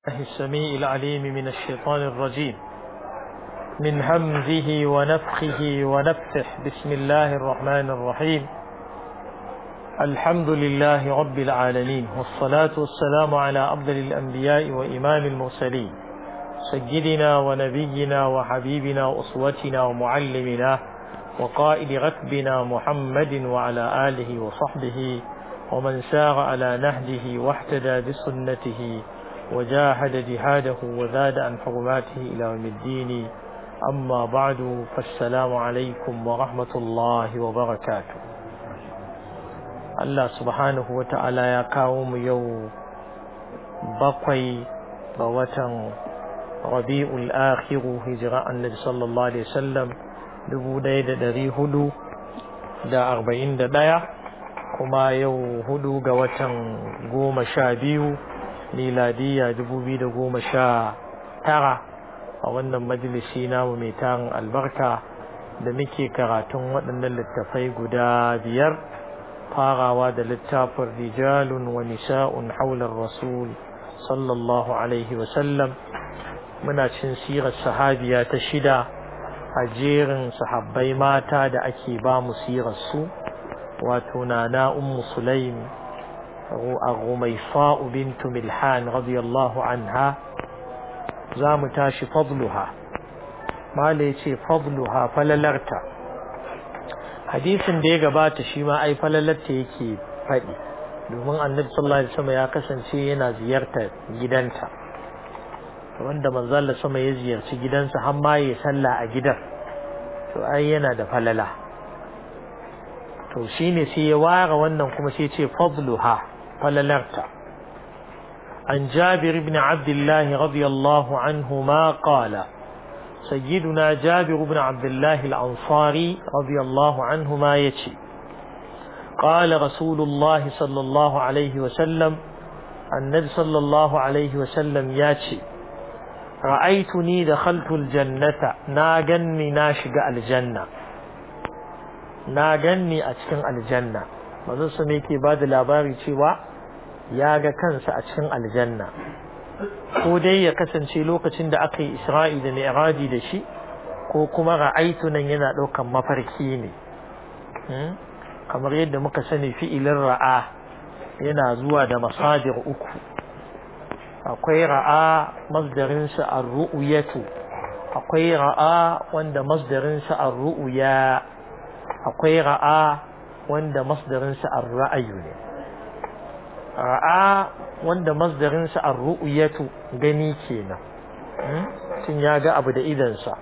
الله السميع العليم من الشيطان الرجيم من همزه ونفخه ونفثه بسم الله الرحمن الرحيم الحمد لله رب العالمين والصلاة والسلام على أفضل الأنبياء وإمام المرسلين سيدنا ونبينا وحبيبنا وأسوتنا ومعلمنا وقائد ركبنا محمد وعلى آله وصحبه ومن سار على نهجه واحتدى بسنته وجاهد جهاده وزاد عن حرماته إلى يوم الدين أما بعد فالسلام عليكم ورحمة الله وبركاته الله سبحانه وتعالى يا قوم يو بقي بوتن ربيع الآخر هجراء النبي صلى الله عليه وسلم dubu ɗaya da ɗari hudu da arba'in da ɗaya kuma yau hudu ga watan goma sha biyu miladiya dubu biyu da goma sha tara a wannan majalisi namu mai tarin albarka da muke karatun waɗannan littafai guda biyar farawa da littafin rijalun wa nisa'un haular rasul sallallahu alaihi wasallam muna cin sirar sahabiya ta shida a jerin sahabbai mata da ake ba mu sirarsu wato nana ummu sulaim الرميصاء بنت ملحان رضي الله عنها زام تاشي فضلها ما ليتي فضلها فللرتا حديث da ya gabata shi ma ai falalarta yake faɗi domin annabi sallallahu alaihi wasallam ya kasance yana ziyartar gidanta wanda manzo Allah sama ya ziyarci gidansa har ma ya salla a gidan to ai yana da falala to shine sai ya ware wannan kuma sai ce fadluha falalarta عن جابر بن عبد الله رضي الله عنهما قال سيدنا جابر بن عبد الله الأنصاري رضي الله عنهما يتي قال رسول الله صلى الله عليه وسلم النبي صلى الله عليه وسلم ياتي رأيتني دخلت الجنة ناجني ناشق الجنة ناجني أتكن الجنة manzon su ne ke ba da labari cewa ya ga kansa a cikin aljanna ko dai ya kasance lokacin da aka yi isra'i da mi'raji da shi ko kuma ra'aitu nan yana ɗaukan mafarki ne kamar yadda muka sani fi'ilin ra'a yana zuwa da masadir uku akwai ra'a masdarinsa ar-ru'yatu akwai ra'a wanda masdarinsa ar-ru'ya akwai ra'a wanda masdarinsa ar-ra'ayu ne ra'a wanda masdarinsa ar-ru'yatu gani kenan tun ya ga abu da idansa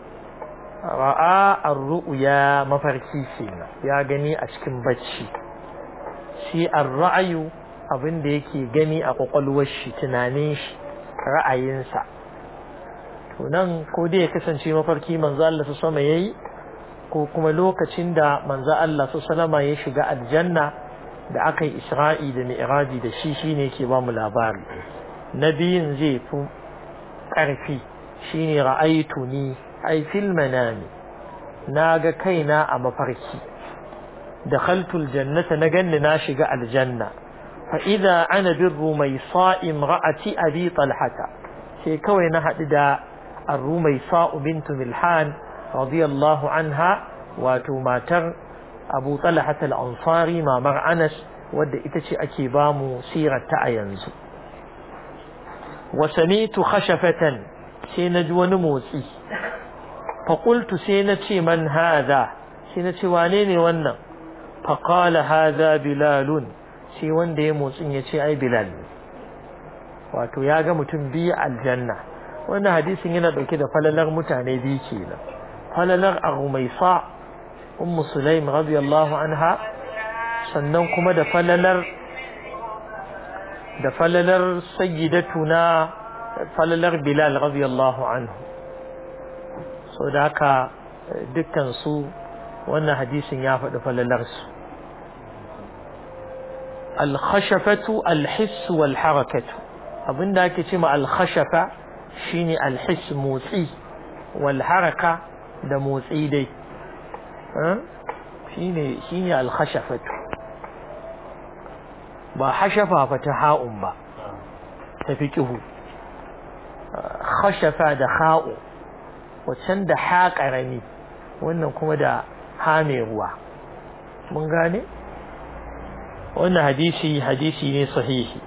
ra'a ar-ru'ya mafarki kenan ya gani a cikin bacci shi ar-ra'ayu abin da yake gani a kwakwalwar shi tunanin shi ra'ayinsa to nan ko dai ya kasance mafarki manzo Allah su sama yayi ko kuma lokacin da manzo Allah su salama ya shiga aljanna da aka yi isra'i da mi'raji da shi shine yake ba mu labari nabiyin zai fi ƙarfi shine ra'aitu ni ai fil manami na ga kaina a mafarki dakhaltul jannata na ganni na shiga aljanna fa idza ana birru mai sa'im ra'ati abi talhata sai kawai na haɗu da arrumai sa'u bintu milhan radiyallahu anha wato matar abu talhat al-ansari mamar anas wadda ita ce ake ba mu sirarta a yanzu wa samitu khashafatan sai na ji wani motsi fa qultu sai na ce man hadha sai na ce wane ne wannan fa qala hadha bilalun sai wanda ya motsin ya ce ai bilal wato ya ga mutum biyu aljanna wannan hadisin yana dauke da falalar mutane biyu kenan falalar ar-rumaisa ummu sulaim radiyallahu anha sannan kuma da falalar da falalar sayyidatuna falalar bilal radiyallahu anhu so da haka dukkan su wannan hadisin ya faɗi falalar su al-khashafatu al-hiss wal harakatu abinda ake ce ma al-khashafa shine al-hiss motsi wal haraka da motsi dai shine shine al-khashafatu ba hashafa fa ta ha'un ba ta fiqhu khashafa da kha'u waccan da ha karami wannan kuma da ha mai ruwa mun gane wannan hadisi hadisi ne sahihi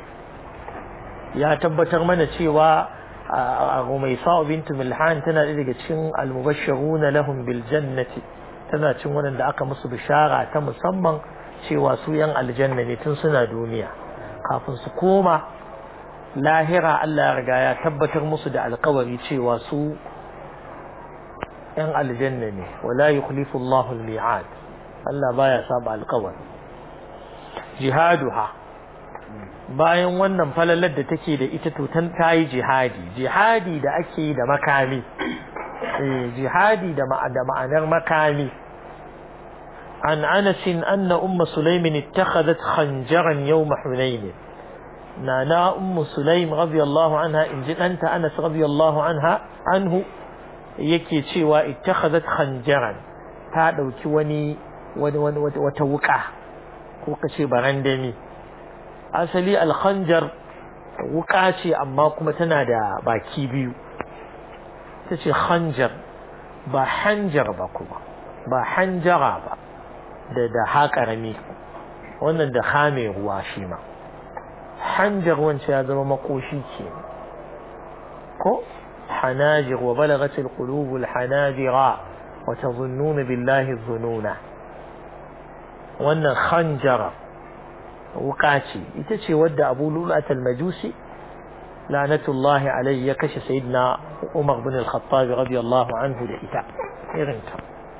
ya tabbatar mana cewa Rumaisa bintu Milhan tana daga cikin almubashshiruna lahum bil jannati tana cin waɗanda aka musu bishara ta musamman cewa su yan aljanna ne tun suna duniya kafin su koma lahira Allah ya riga ya tabbatar musu da alkawari cewa su yan aljanna ne wala yukhlifu Allahu al-mi'ad Allah baya saba alkawari jihaduha bayan wannan falalar da take da ita to tan tayi jihadi jihadi da ake yi da makami eh jihadi da ma'anar makami عن أنس أن أم سليم اتخذت خنجرا يوم حنين نانا أم سليم رضي الله عنها إن جئت أنت أنس رضي الله عنها عنه يكي شوى اتخذت خنجرا هذا وكوني وتوقع وكشي برندمي أصلي الخنجر wuka ce amma kuma tana da baki biyu ta ce khanjar ba hanjar ba kuma ba hanjara ba da da haƙarami wannan da hame ruwa shi ma hanjar wancan ya zama makoshi ke ko hanajir wa balagat alqulub alhanajira wa tazunnuna billahi dhununa wannan khanjara wuka ce ita ce wadda Abu Lulat al-Majusi lanatullahi alayhi ya kashe sayyidina Umar bin al-Khattab radiyallahu anhu da ita irin ta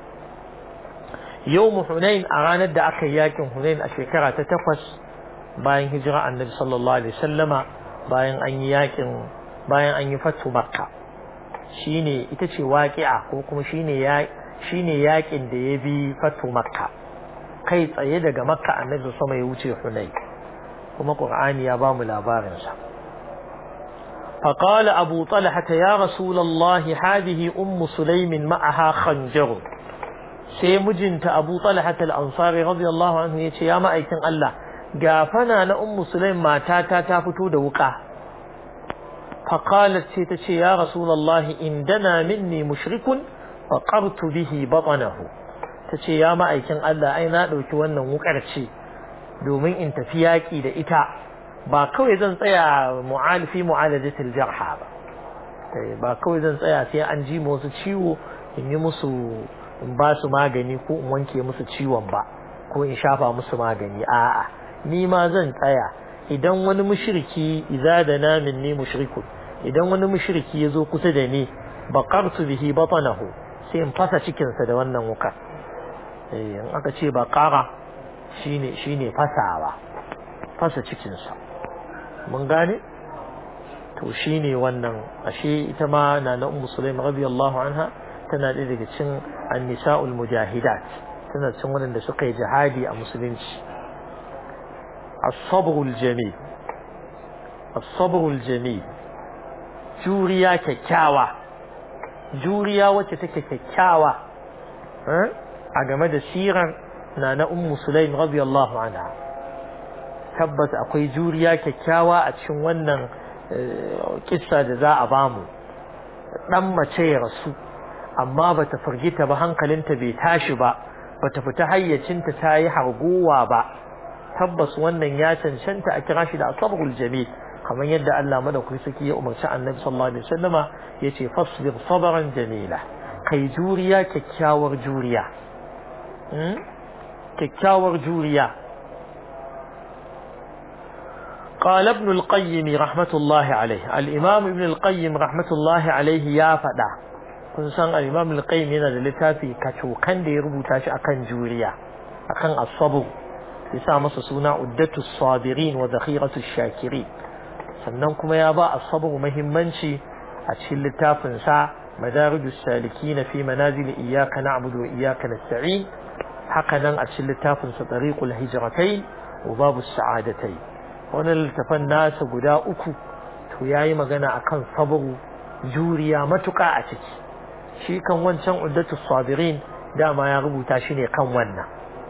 yau Hunain a ranar da aka yi yakin Hunain a shekara ta takwas bayan hijira annabi sallallahu alaihi sallama bayan an yi yakin bayan an yi fatu makka shine ita ce waƙi'a ko kuma shine ya shine yakin da ya bi fatu makka kai tsaye daga makka annabi sama ya wuce Hunain kuma Qur'ani ya ba mu labarin sa فقال أبو طلحة يا رسول الله هذه أم سليم معها خنجر sai mijinta Abu Talha al-Ansari radiyallahu anhu yace ya ma'aikin Allah gafana na ummu Sulaim matata ta fito da wuka fa qalat sai tace ya rasulullahi indana minni mushrikun fa qartu bihi batnahu tace ya ma'aikin Allah ai na dauki wannan wukar ce domin in tafi yaki da ita ba kawai zan tsaya mu'alifi mu'alajatil jarha ba ba kawai zan tsaya sai an ji musu ciwo in yi musu in ba su magani ko in wanke musu ciwon ba ko in shafa musu magani a'a ni ma zan tsaya idan wani mushriki idza da na minni mushrikun idan wani mushriki yazo kusa da ni baqartu bihi batnahu sai in fasa cikin sa da wannan wuka eh in aka ce baqara shine shine fasawa fasa cikin sa mun gane to shine wannan ashe ita ma na na ummu sulaim radiyallahu anha tana ɗaya daga cin annisa'ul mujahidat tana cin waɗanda suka yi jihadi a musulunci as-sabrul jamil as-sabrul jamil juriya kyakkyawa juriya wacce take kyakkyawa a game da sirar na na ummu sulaim radiyallahu anha tabbas akwai juriya kyakkyawa a cikin wannan kissa da za a bamu dan mace ya rasu amma bata firgita ba hankalinta bai tashi ba bata fita hayyacinta ta yi harguwa ba tabbas wannan ya cancanta a kira shi da asabrul jamil kamar yadda Allah madaukaki saki ya umarci Annabi sallallahu alaihi wasallama yace fasbir sabran jamila kai juriya kyakkyawar juriya kyakkyawar juriya قال ابن القيم رحمة الله عليه الإمام ابن القيم رحمة الله عليه يا فدا kun san al-Imam al-Qayyim yana da littafi kacokan da ya rubuta shi akan juriya akan as-sabr ya sa masa suna Uddatu sabirin wa Zakhiratu shakirin sannan kuma ya ba as-sabr muhimmanci a cikin littafin sa Madarijus salikin fi manazil iyyaka na'budu wa iyyaka nasta'in haka nan a cikin littafin sa Tariqul hijratayn wa Babus sa'adatayn wannan littafin nasa guda uku to yayi magana akan sabru juriya matuƙa a ciki shi kan wancan uddatu sabirin dama ya rubuta shi ne kan wannan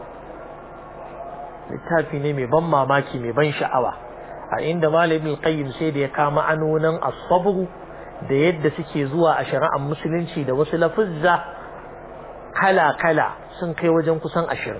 littafi ne mai ban mamaki mai ban sha'awa a inda malamin qayyim sai da ya kama anonin as-sabr da yadda suke zuwa a shari'ar musulunci da wasu lafuzza kala-kala sun kai wajen kusan ashirin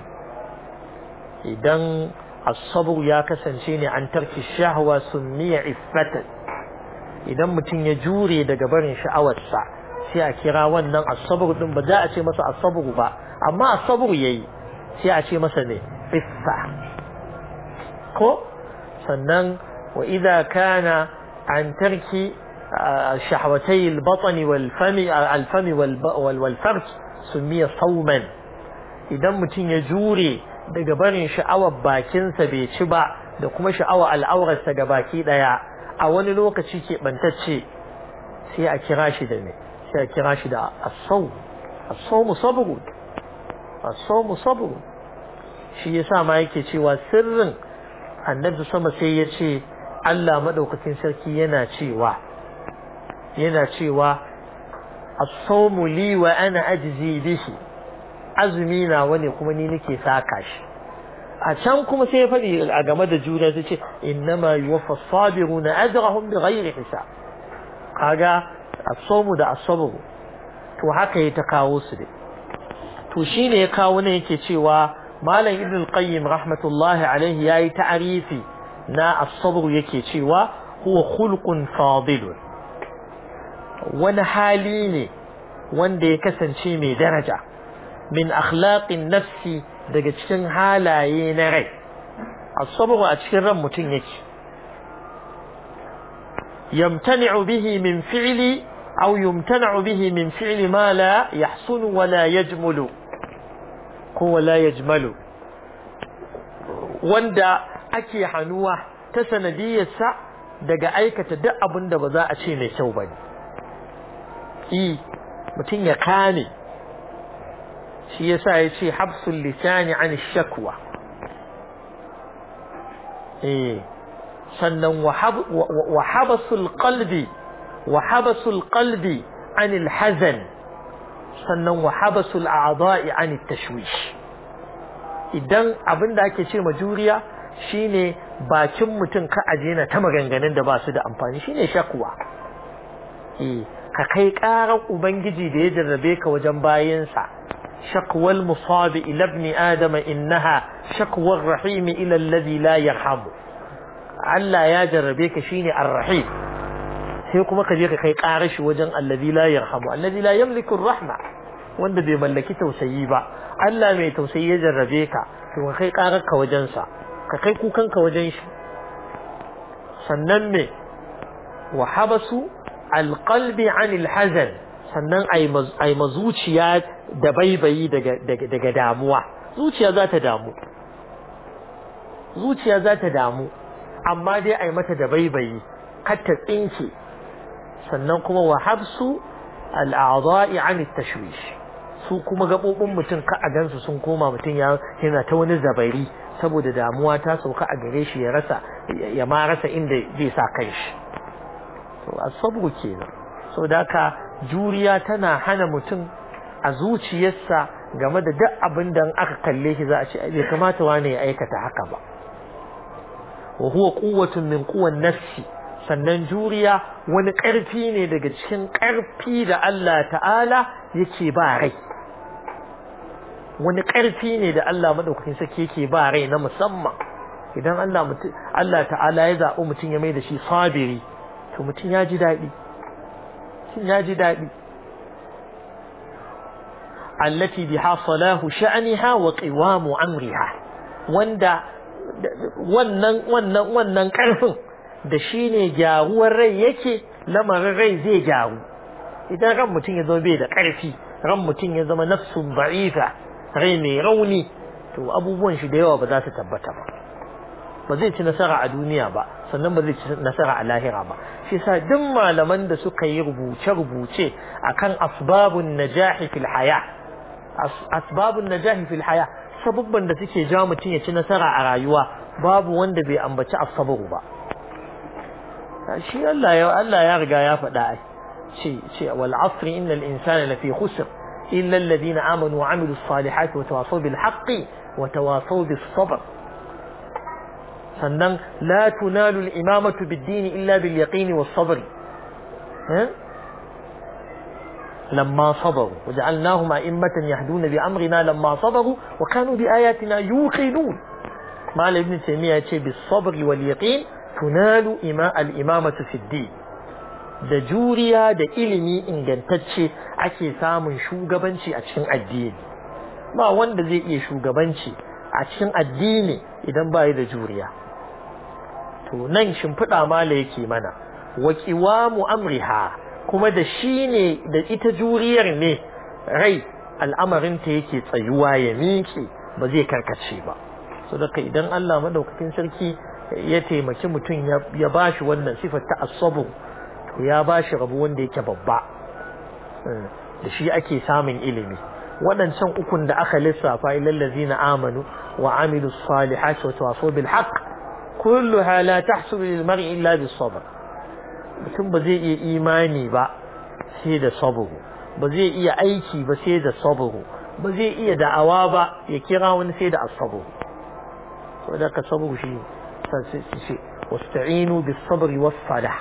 idan asabu ya kasance ne an tarki shahwa summiya iffatan idan mutum ya jure daga barin sha'awarsa sai a kira wannan asabu din ba za a ce masa asabu ba amma asabu yayi sai a ce masa ne iffa ko sannan wa idza kana an tarki شهوتي البطن والفم الفم والفرج سمي صوما idan mutum ya jure daga barin sha'awar bakinsa bai ci ba da kuma sha'awar al'aurarsa ga baki daya a wani lokaci ke bantacce sai a kira shi da me sai a kira shi da as-sawm as-sawm sabr as-sawm sabr shi yasa ma yake cewa sirrin annabi sama sai ya ce Allah madaukakin sarki yana cewa yana cewa as-sawmu li wa ana ajzi bihi azumi na wani kuma ni nake saka shi a can kuma sai ya faɗi a game da juna sai ce innama yuwaffa as-sabiruna ajrahum bighairi hisab kaga as-sawmu da as-sabr to haka ya ta kawo su dai to shine ya kawo ne yake cewa malam ibn al-qayyim rahmatullahi alaihi yayi ta'arifi na as-sabr yake cewa huwa khulqun fadilun wani hali ne wanda ya kasance mai daraja min akhlaqin nafsi daga cikin halaye na rai as-sabr a cikin ran mutum yake yamtani'u bihi min fi'li aw yumtana'u bihi min fi'li ma la yahsunu wa la yajmulu ko wa la yajmalu wanda ake hanuwa ta sanadiyarsa daga aikata duk abin da ba za a ce mai kyau bane i mutum ya kame shi yasa ya ce habsul lisani an shakwa eh sannan wa habasul qalbi wa habasul qalbi an alhazan sannan wa habasul a'dha'i an tashwish idan abinda ake ce majuriya shine bakin mutum ka aje na ta maganganun da ba su da amfani shine shakwa eh ka kai ƙarar Ubangiji da ya jarrabe ka wajen bayansa, shakwal musabi ila ibn Adama innaha shakwar rahimi ila alladhi la yarhamu. Allah ya jarrabe ka shine ar-rahim. Sai kuma ka je ka kai ƙarar shi wajen alladhi la yarhamu, alladhi la yamliku rahma wanda bai mallaki tausayi ba. Allah mai tausayi ya jarrabe ka, to ka kai ƙarar ka wajen sa, ka kai kukan ka wajen shi. Sannan me wa habasu alƙalbi anil hazan sannan ai mazuciya da baibayi daga damuwa zuciya za ta damu zuciya za ta damu amma dai ai mata da baibayi kar ta tsinke sannan kuma wa habsu al'adha'i an tashwish su kuma gabobin mutum ka a gansu sun koma mutum yana ta wani zabari saboda damuwa ta sauka a gare shi ya rasa ya ma rasa inda zai sa kanshi to asabru kenan so da haka juriya tana hana mutum a zuciyarsa game da duk abin da aka kalle shi za a ce bai kamata wani ya aikata haka ba wa huwa quwwatun min quwwan nafsi sannan juriya wani ƙarfi ne daga cikin ƙarfi da Allah ta'ala yake ba rai wani ƙarfi ne da Allah madaukakin sarki yake ba rai na musamman idan Allah mutum Allah ta'ala ya zaɓi mutum ya mai da shi sabiri to mutum ya ji daɗi mutum ya ji daɗi allati biha salahu sha'niha wa qiwamu amriha wanda wannan wannan wannan karfin da shine gyaruwar rai yake lamarin rai zai gyaru idan ran mutum ya zama bai da karfi ran mutum ya zama nafsun ba'ifa rai mai rauni to abubuwan shi da yawa ba za su tabbata ba ba zai ci nasara a duniya ba sannan ba zai ci nasara a lahira ba shi sa duk malaman da suka yi rubuce-rubuce akan asbabun najahi fil haya asbabun najahi fil haya sabubban da suke ja mutum ya ci nasara a rayuwa babu wanda bai ambaci asabaru ba shi Allah ya Allah ya riga ya faɗa ai ce ce wal asri innal insana lafi khusr illa alladhina amanu wa amilus salihati wa tawasaw bil haqqi wa tawasaw bis sabr sannan la tunalu al imamatu bid din illa bil yaqin was sabr lamma sabaru waja'alnahum a'immatan yahduna bi amrina lamma sabaru wa kanu bi ayatina yuqinun malam ibn taymiya ce bis sabri wal yaqin tunalu ima al imamatu fi din da juriya da ilimi ingantacce ake samun shugabanci a cikin addini ba wanda zai iya shugabanci a cikin addini idan ba da juriya to nan shimfiɗa mala yake mana wa qiwamu amriha kuma da shi ne da ita juriyar ne rai al'amarinta yake tsayuwa ya miƙe ba zai karkace ba so daga idan Allah madaukakin sarki ya taimaki mutum ya bashi wannan sifar ta asabu to ya bashi rabu wanda yake babba da shi ake samun ilimi waɗancan ukun da aka lissafa ilal ladzina amanu wa amilu salihati wa tawasaw bil haqq kulluha la tahsulu lil mar'i illa bis sabr mutum ba zai iya imani ba sai da sabru ba zai iya aiki ba sai da sabru ba zai iya da'awa ba ya kira wani sai da asabu saboda ka sabru shi sai wasta'inu bis sabri was salah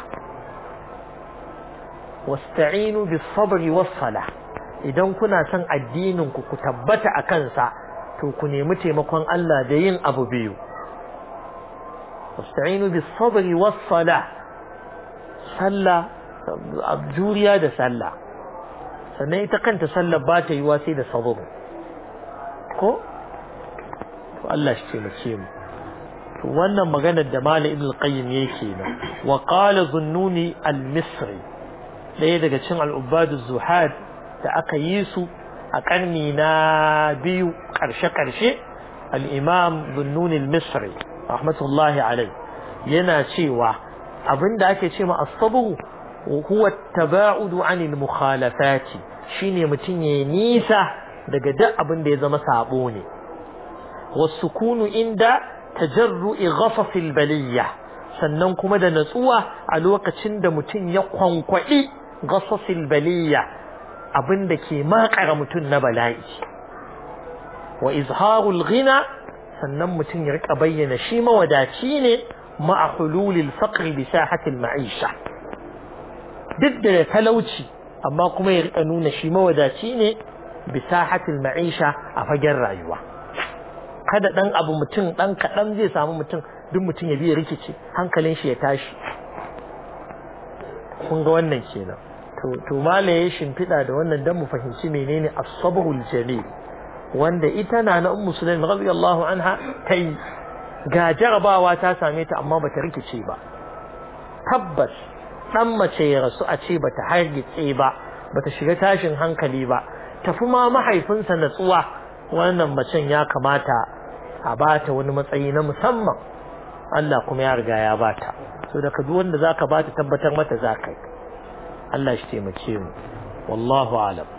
wasta'inu bis sabri was salah idan kuna son addinin ku ku tabbata a kansa to ku nemi taimakon Allah da yin abu biyu wasta'inu bis sabri was salah sallah juriya da sallah sannan ita kanta sallar ba ta yiwa sai da sabr ko to Allah shi taimake mu to wannan maganar da Malam Ibn Qayyim yake nan wa qala Zunnuni al-Misri ɗaya daga cikin al-Ubadu Zuhad da aka yi su a karni na biyu karshe-karshe al-Imam Zunnuni al-Misri rahmatullahi alai yana cewa abinda ake ce ma as-sabr huwa at-taba'udu 'anil mukhalafati shine mutun yayi nisa daga duk abin da ya zama sabo ne was-sukunu inda tajarru'i ghafafil baliyya sannan kuma da natsuwa a lokacin da mutum ya kwankwadi ghafafil baliyya abinda ke makara mutum na bala'i wa izharul ghina sannan mutum ya rika bayyana shi mawadaci ne ma'a hululil faqri bi sahatil ma'isha duk da talauci amma kuma ya rika nuna shi mawadaci ne bi sahatil ma'isha a fagen rayuwa kada dan abu mutum dan kadan zai samu mutum duk mutum ya biya rikici hankalin shi ya tashi kun ga wannan kenan to to malaye shimfida da wannan dan mu fahimci menene as-sabrul jalil wanda ita na na ummu sulaim radiyallahu anha tai ga jarabawa ta same ta amma bata rikice ba tabbas dan mace ya rasu a ce bata hargitse ba bata shiga tashin hankali ba tafi ma mahaifinsa natsuwa wannan macen ya kamata a bata wani matsayi na musamman Allah kuma ya riga ya bata so da duk wanda zaka bata tabbatar mata zakai Allah shi taimake mu wallahu alam